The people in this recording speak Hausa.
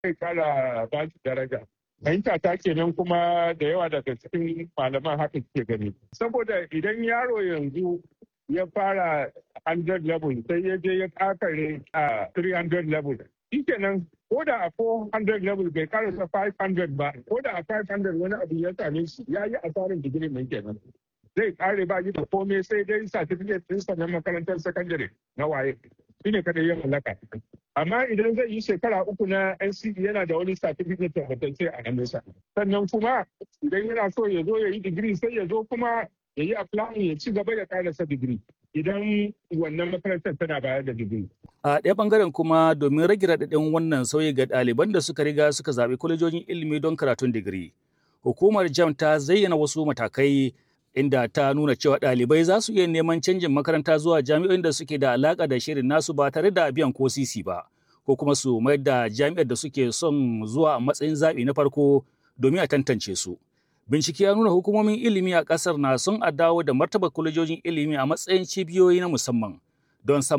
zai kara ba su daraja fahimta ta kenan kuma da yawa daga cikin malaman haka ke gani saboda idan yaro yanzu ya fara 100 level sai ya je ya kakare a 300 level shikenan ko da a 400 level bai karasa 500 ba ko da a 500 wani abu ya same shi ya yi asarin digiri mai kenan zai kare ba yi da komai sai dai certificate ɗinsa na makarantar sakandare na waye shi ne kada ya mallaka amma idan zai yi shekara uku na NCE yana da wani certificate tabbatacce a hannunsa sannan kuma idan yana so ya zo ya yi digiri sai ya zo kuma ya yi applying ya ci gaba ya karasa digiri idan wannan makarantar tana bayar da digiri. A ɗaya ɓangaren kuma domin rage raɗaɗin wannan sauyi ga ɗaliban da suka riga suka zaɓi kwalejojin ilimi don karatun digiri. Hukumar JAM ta zayyana wasu matakai inda ta nuna cewa ɗalibai za su iya neman canjin makaranta zuwa jami'o'in da suke da alaƙa da shirin nasu ba tare da biyan ko sisi ba, ko kuma su mayar da jami'ar da suke son zuwa a matsayin zaɓi na farko domin a tantance su. Bincike ya nuna hukumomin ilimi a ƙasar na son a dawo da martaba kwalejojin ilimi a matsayin cibiyoyi na musamman don